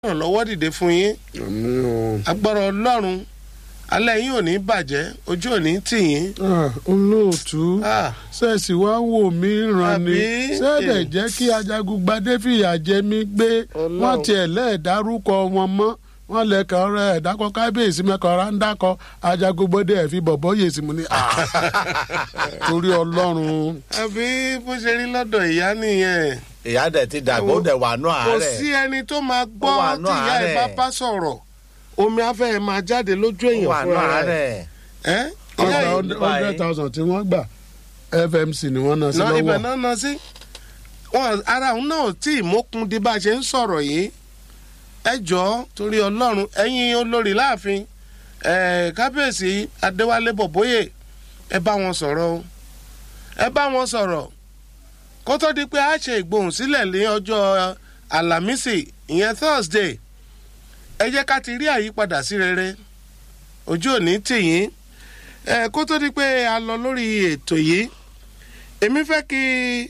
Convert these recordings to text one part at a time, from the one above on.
ìrànlọ́wọ́ dìde fún yín àmì o. agbára ọlọ́run alẹ́ yín ò ní bàjẹ́ ojú ò ní tì yín. Ah, olóòtú Ah, ṣẹ́ẹ̀sì wá ń wò mí ràn ni Àbí? ṣẹ́ẹ̀dẹ̀ jẹ́ kí ajagungbadé fìyà jẹ mí gbé Ọlọ́run. wọ́n tiẹ̀ lẹ́ẹ̀dárúkọ wọn mọ́ wọ́n lẹ́kàn rẹ̀ ẹ̀dákọ̀ kábíyèsí mẹ́kàn rà ń dákọ̀ ajagungbadé ẹ̀ fi bọ̀bọ̀ yè sí mu ní. ah, torí ọlọ́run àbí bó ṣe rí lọ́dọ̀ ìyá nìyẹn ìyá dẹ̀ ti dàgbà ó dẹ̀ wà nù kò àárẹ̀ sí ẹni tó máa gbọ́ Ó wà nú tí ìyá ẹ̀ bá àárẹ̀. bá sọ̀rọ̀ omi afẹ́ ẹ̀ máa jáde lójú ó èèyàn wà nù fúnra rẹ̀ àárẹ̀ ẹ́ ìyá ọgbà yìí hundred thousand tí wọ́n gbà fmc ni wọ́n ná sí náà ibẹ̀ lọ́wọ́ náà ná sí wọn ara òun náà tí ìmọ̀kun di bá a ṣe ń sọ̀rọ̀ yìí ẹ jọ̀ọ́ torí ọlọ́run ẹ̀yin olórí láàfin ẹ̀ kábíyèsí adéwálé bọ̀bóyè ẹ bá wọn sọ̀rọ̀ o ẹ bá wọn sọ̀rọ̀ kó tó di pé a ṣe ìgbohùnsílẹ̀ ní ọjọ́ àlàmísì ìyẹn thursday ẹ jẹ́ ká ti rí àyípadà sí rere ojú òní tì yín ẹ kó tó di pé a lọ lórí ètò yìí èmi fẹ́ kí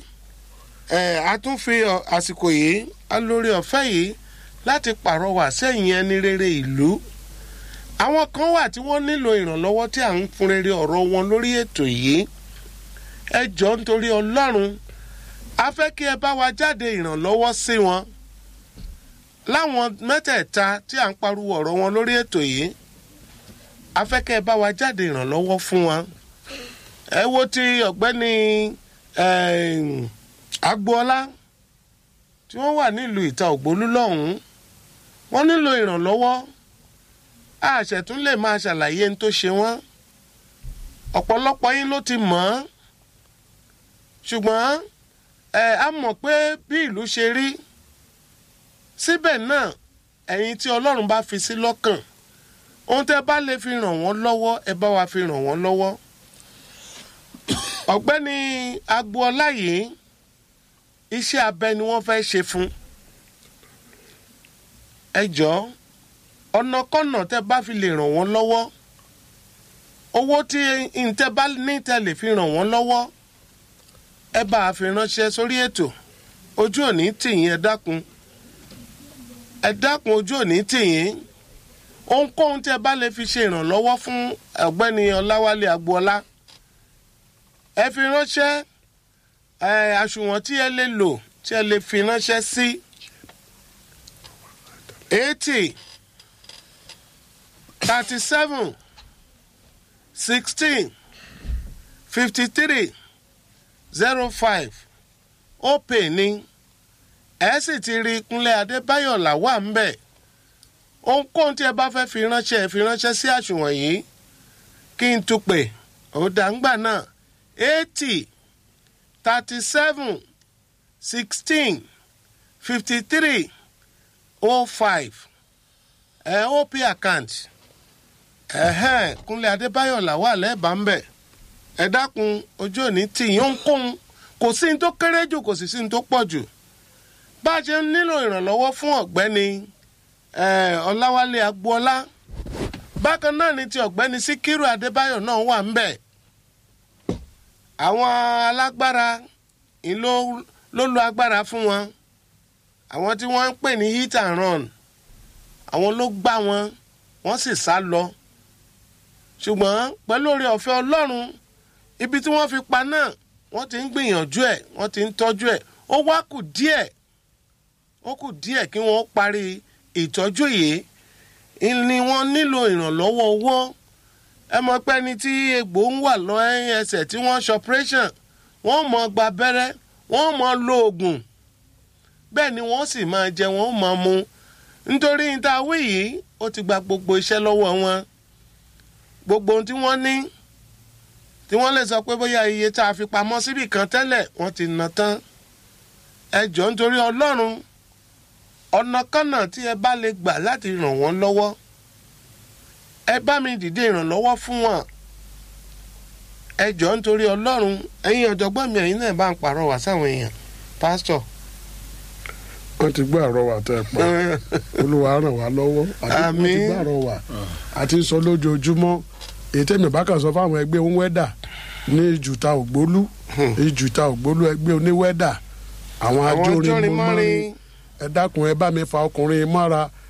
ẹ a tún fi ọ- àsìkò yìí a lórí ọ̀fẹ́ yìí láti pàrọwà sẹ́yìn ẹni rere ìlú àwọn kan wà tí wọ́n nílò ìrànlọ́wọ́ tí à ń fún rere ọ̀rọ̀ wọn lórí ètò yìí ẹ jọ nítorí ọlọ́run a fẹ́ kí ẹ bá wa jáde ìrànlọ́wọ́ sí wọn láwọn mẹ́tẹ̀ẹ̀ta tí à ń pariwo ọ̀rọ̀ wọn lórí ètò yìí a fẹ́ kí ẹ bá wa jáde ìrànlọ́wọ́ fún wọn ẹ wo ti ọ̀gbẹ́ni eh, agboola tí wọ́n wà nílùú ìta ògbólú lọ́hùn-ún wọ́n nílò ìrànlọ́wọ́ àṣẹ̀tún lè máa ṣàlàyé ní tó ṣe wọ́n ọ̀pọ̀lọpọ̀ yín ló ti mọ̀ ọ́n ṣùgbọ́n ẹ á mọ̀ pé bí ìlú ṣe rí síbẹ̀ náà ẹ̀yin tí ọlọ́run bá fi sí lọ́kàn ohun tẹ́ bá lè fi ràn wọ́n lọ́wọ́ ẹ bá wa fi ràn wọ́n lọ́wọ́ ọ̀gbẹ́ni agboola yìí iṣẹ́ abẹ ni wọ́n fẹ́ ṣe fún ẹ jọ̀ọ́ ọ̀nàkọ́nà tẹ́ bá fi lè ràn wọ́n lọ́wọ́ owó tí ntẹ́ bá ní tẹ́ lè fi ràn wọ́n lọ́wọ́ ẹ bá a fi ránṣẹ́ sórí ètò ojú òní tìyín ẹ dákun ẹ dákun ojú òní tìyín ohunkóhun tẹ́ bá lè fi ṣe ìrànlọ́wọ́ fún ọ̀gbẹ́ni ọláwálé agboola ẹ fi ránṣẹ́ ẹ àsùnwọ̀n tí ẹ lè lò tí ẹ lè fi ránṣẹ́ sí eighty thirty seven sixteen fifty three zero five ó pè ní ẹ sì ti rí kúnlẹ̀ adébáyọ̀ làwà ń bẹ̀ ohunkóhun tí ẹ bá fẹ́ fi ránṣẹ́ ẹ fi ránṣẹ́ sí àsùnwọ̀n yìí kí n tún pè ó dàgbà náà eighty thirty seven sixteen fifty three oh five ẹ op account ẹ̀hẹ́n kúnlẹ̀ adébáyọ̀ làwà lẹ́ẹ̀bà ń bẹ̀ ẹ dákun ojú òní tì yín ohunkóhun kò sí ní tó kéré jù kò sì sí ní tó pọ̀ jù bá a ṣe ń nílò ìrànlọ́wọ́ fún ọ̀gbẹ́ni eh, ọláwálé agboola bákan náà ni ti ọ̀gbẹ́ni síkírù adébáyọ̀ náà wà ń bẹ̀ àwọn alágbára ń ló ló lo agbára fún wọn àwọn tí wọ́n ń pè ní hit and run àwọn ló gbá wọn wọ́n sì sá lọ ṣùgbọ́n pẹ̀lú oore ọ̀fẹ́ ọlọ́run ibi tí wọ́n fi pa náà wọ́n ti ń gbìyànjú ẹ̀ wọ́n ti ń tọ́jú ẹ̀ ó wá kù díẹ̀ ó kù díẹ̀ kí wọ́n parí ìtọ́jú yìí ni wọ́n nílò ìrànlọ́wọ́ owó ẹ mọ̀ pé ẹni tí egbò ń wà lọ ẹsẹ̀ tí wọ́n ṣe operation wọ́n mọ̀ gba abẹ́rẹ́ wọ́n mọ̀ lo oògùn bẹ́ẹ̀ ni wọ́n sì máa jẹ wọ́n mọ̀ mu nítorí níta wí yìí ó ti gba gbogbo iṣẹ́ lọ́wọ́ wọn gbogbo ohun tí wọ́n ní tí wọ́n lè sọ pé bóyá iye tá a fi pamọ́ síbì kan tẹ́lẹ̀ wọ́n ti ná tán ẹ jọ̀ọ́ nítorí ọlọ́run ọ̀nà kọ́nà tí ẹ bá lè gbà láti ràn wọ́n lọ́wọ́ ẹ bá mi dìde ìrànlọ́wọ́ fún wọn ẹ jọ̀ọ́ nítorí ọlọ́run ẹ̀yin ọ̀jọ̀gbọ́n mi ẹ̀yin náà bá ń pàrọwà sáwọn èèyàn pásítọ̀. wọ́n ti gbọ́ àrọwà tẹ́ ẹ pa olúwa ràn wá lọ́wọ́ àti wọ́n ti Àmín. gbọ́ àrọwà àti sọ lójoojúmọ́ èyí tẹ́mi bá kàn sọ fáwọn ẹgbẹ́ oníwẹ́dà ní ìjùta ògbólú ìjùta ògbólú ẹgbẹ́ oníwẹ́dà àwọn àwọn ajórin ajórin mọ́rin mọ́rin ẹ dákun ẹ bá mi fa ọkùnrin mọ́ra